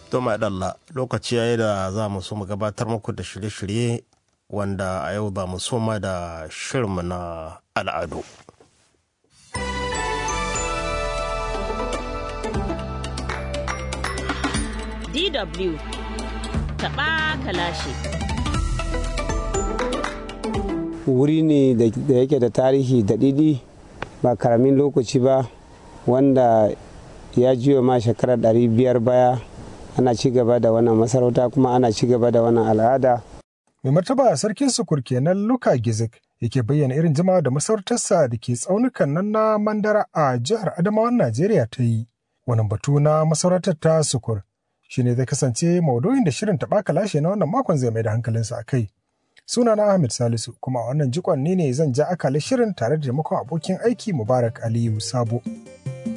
To dalla lokaci yayi da za mu so mu gabatar muku da shirye-shirye wanda a yau za mu soma da shirinmu na al'adu. DW taɓa kalashe. Wuri ne da yake da tarihi da ɗiɗi ba karamin lokaci ba wanda ya jiyo ma shekarar ɗari biyar baya ana ci gaba da wannan masarauta kuma ana ci gaba da wannan al'ada. Mai martaba sarkin sukur kenan Luka Gizik yake bayyana irin jama'a da masarautarsa da ke tsaunukan nan na Mandara a jihar Adamawan Najeriya ta yi. Wannan batu na masarautar ta sukur shi ne zai kasance maudu'in da shirin taɓa kalashe na wannan makon zai mai da hankalinsa a kai. Sunana Ahmed Salisu kuma a wannan jikon ne ne zan ja akalin shirin tare da taimakon abokin aiki Mubarak Aliyu Sabo.